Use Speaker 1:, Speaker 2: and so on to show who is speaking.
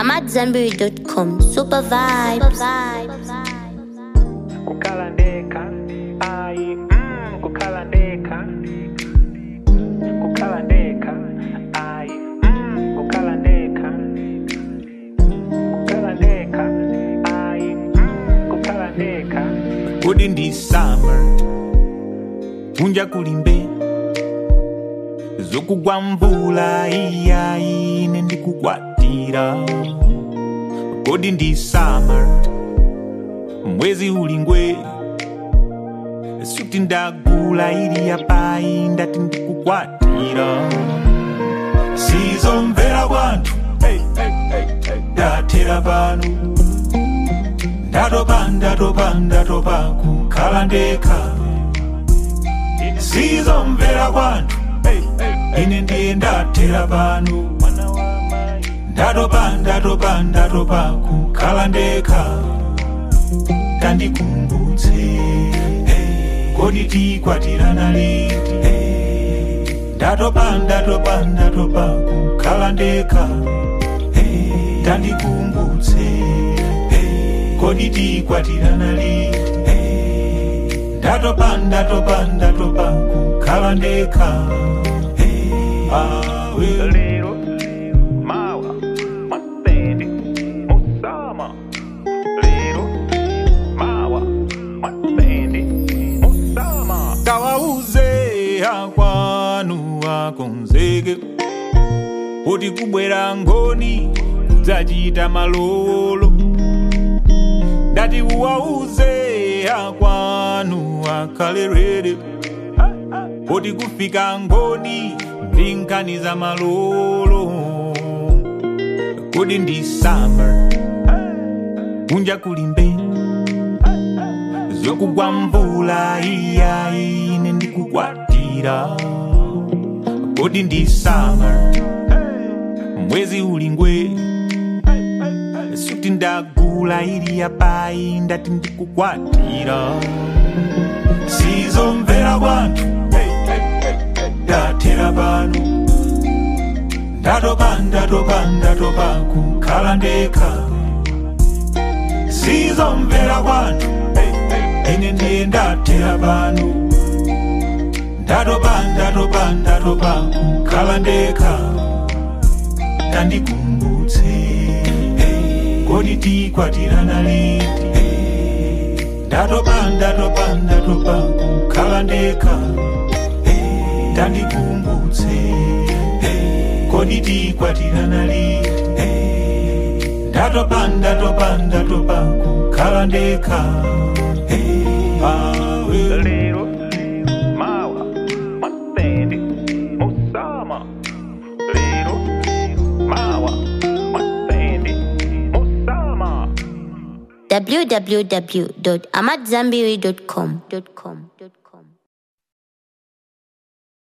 Speaker 1: AmadZanbury.com. Super vibes.
Speaker 2: kukhala ndekha ayi mm, kukhala ndekha kukhala ndekha ayi mm, kukhala ndekha kukhala ndekha ayi mm, kukhala ndekha
Speaker 3: kodi ndi summer kunja kulimbe zokugwa mvula iyayi ine ndikukwatira kodi ndi summer mwezi ulingwe suti ndagula ili yapayi ndati ndikukwatira sizomvera kwanthu ndathera pano ndatopa ndatopa ndatopa kukhala ndekha sizomvera kwanthu ine ndiye ndathera pano ndatopa ndatopa ndatopa kukhala ndekha tandikumbutse kodi tikwatirana liti ndatopa ndatopa ndatopa kukhala ndekha tandikumbutse kodi tikwatirana liti ndatopa ndatopa ndatopa kukhala ndekha awe
Speaker 2: lero mawa masende musama lero mawa masende musama
Speaker 3: kawauze akwanu akonzeke kuti kubwera ngoni kudzachita malolo ndati uwauze akwanu akhale rede kuti kufika ngoni ndi nkhani za malolo kodi ndi summer kunja kulimbe zokugwa mvula iyayi ine ndikukwatira kodi ndi summer mwezi ulingwe suti ndagula ili yapayi ndati ndikukwatira sizomvera kwanthu ndathera pano ndatopa ndatopa ndatopa kukhala ndekha sizomvera kwanthu ine ndiye ndathera pano ndatopa ndatopa ndatopa kukhala ndekha tandikumbutse kodi tikwatirana liti ndatopa ndatopa ndatopa kukhala ndekha tandikumbutse kodi tikwatirana liti ndatopa ndatopa ndatopa kukhala ndekha awe
Speaker 2: lero mawa masende musama lero mawa masende musama
Speaker 1: www.amadzanbury.com.